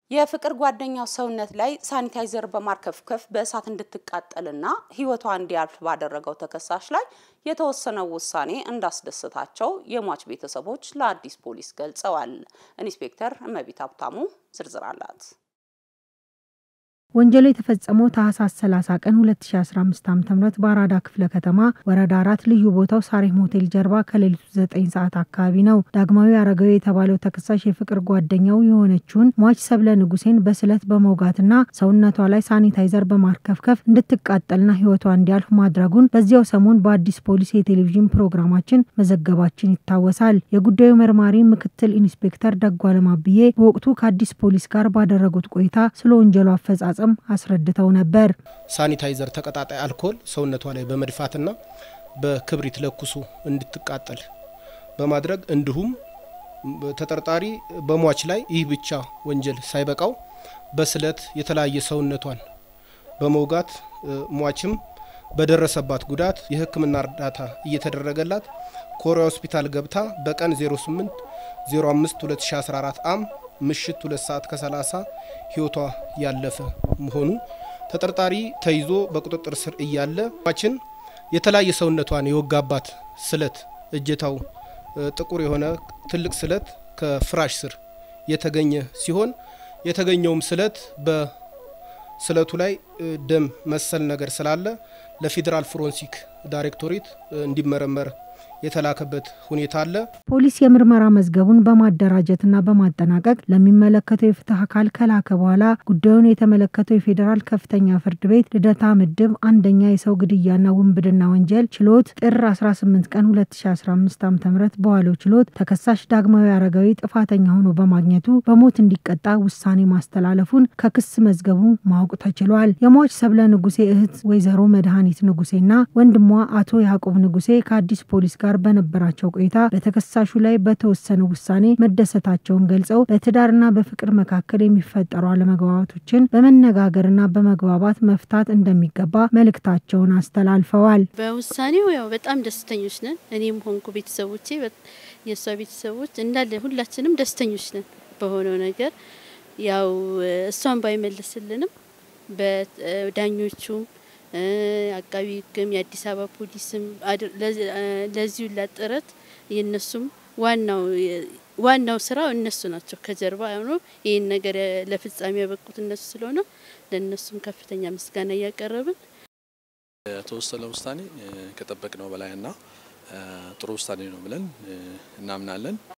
የፍቅር ጓደኛው ሰውነት ላይ ሳኒታይዘር በማርከፍከፍ በእሳት እንድትቃጠልና ሕይወቷ እንዲያልፍ ባደረገው ተከሳሽ ላይ የተወሰነው ውሳኔ እንዳስደሰታቸው የሟች ቤተሰቦች ለአዲስ ፖሊስ ገልጸዋል። ኢንስፔክተር እመቤት ሀብታሙ ዝርዝር አላት። ወንጀሉ የተፈጸመው ታህሳስ 30 ቀን 2015 ዓ.ም በአራዳ ክፍለ ከተማ ወረዳ አራት ልዩ ቦታው ሳሬም ሆቴል ጀርባ ከሌሊቱ 9 ሰዓት አካባቢ ነው። ዳግማዊ አረጋዊ የተባለው ተከሳሽ የፍቅር ጓደኛው የሆነችውን ሟች ሰብለ ንጉሴን በስለት በመውጋትና ሰውነቷ ላይ ሳኒታይዘር በማርከፍከፍ እንድትቃጠልና ሕይወቷ እንዲያልፍ ማድረጉን በዚያው ሰሞን በአዲስ ፖሊስ የቴሌቪዥን ፕሮግራማችን መዘገባችን ይታወሳል። የጉዳዩ መርማሪ ምክትል ኢንስፔክተር ደጓለም አብዬ በወቅቱ ከአዲስ ፖሊስ ጋር ባደረጉት ቆይታ ስለ ወንጀሉ አፈጻጸም አስረድተው ነበር። ሳኒታይዘር ተቀጣጣይ አልኮል ሰውነቷ ላይ በመድፋትና በክብሪት ለኩሱ እንድትቃጠል በማድረግ እንዲሁም ተጠርጣሪ በሟች ላይ ይህ ብቻ ወንጀል ሳይበቃው በስለት የተለያየ ሰውነቷን በመውጋት ሟችም በደረሰባት ጉዳት የሕክምና እርዳታ እየተደረገላት ኮሪያ ሆስፒታል ገብታ በቀን 08 05 2014 አም ምሽት ሁለት ሰዓት ከ30 ህይወቷ ያለፈ መሆኑ ተጠርጣሪ ተይዞ በቁጥጥር ስር እያለ ሟችን የተለያየ ሰውነቷን የወጋባት ስለት እጀታው ጥቁር የሆነ ትልቅ ስለት ከፍራሽ ስር የተገኘ ሲሆን የተገኘውም ስለት በስለቱ ላይ ደም መሰል ነገር ስላለ ለፌዴራል ፎረንሲክ ዳይሬክቶሬት እንዲመረመር የተላከበት ሁኔታ አለ። ፖሊስ የምርመራ መዝገቡን በማደራጀትና በማጠናቀቅ ለሚመለከተው የፍትህ አካል ከላከ በኋላ ጉዳዩን የተመለከተው የፌዴራል ከፍተኛ ፍርድ ቤት ልደታ ምድብ አንደኛ የሰው ግድያና ውንብድና ወንጀል ችሎት ጥር 18 ቀን 2015 ዓ ም በዋለው ችሎት ተከሳሽ ዳግማዊ አረጋዊ ጥፋተኛ ሆኖ በማግኘቱ በሞት እንዲቀጣ ውሳኔ ማስተላለፉን ከክስ መዝገቡ ማወቅ ተችሏል። የሟች ሰብለ ንጉሴ እህት ወይዘሮ መድኃኒት ንጉሴና ወንድሟ አቶ ያዕቆብ ንጉሴ ከአዲስ ፖሊስ ጋር በነበራቸው ቆይታ በተከሳሹ ላይ በተወሰነ ውሳኔ መደሰታቸውን ገልጸው በትዳርና በፍቅር መካከል የሚፈጠሩ አለመግባባቶችን በመነጋገርና በመግባባት መፍታት እንደሚገባ መልእክታቸውን አስተላልፈዋል። በውሳኔው ያው በጣም ደስተኞች ነን። እኔም ሆንኩ ቤተሰቦቼ፣ የእሷ ቤተሰቦች እንዳለ ሁላችንም ደስተኞች ነን በሆነው ነገር። ያው እሷን ባይመልስልንም በዳኞቹም አቃቢ ሕግም የአዲስ አበባ ፖሊስም ለዚሁ ላጥረት የእነሱም ዋናው ዋናው ስራው እነሱ ናቸው። ከጀርባ ሆኖ ይህን ነገር ለፍጻሜ ያበቁት እነሱ ስለሆነ ለእነሱም ከፍተኛ ምስጋና እያቀረብን የተወሰነ ውሳኔ ከጠበቅነው በላይና ጥሩ ውሳኔ ነው ብለን እናምናለን።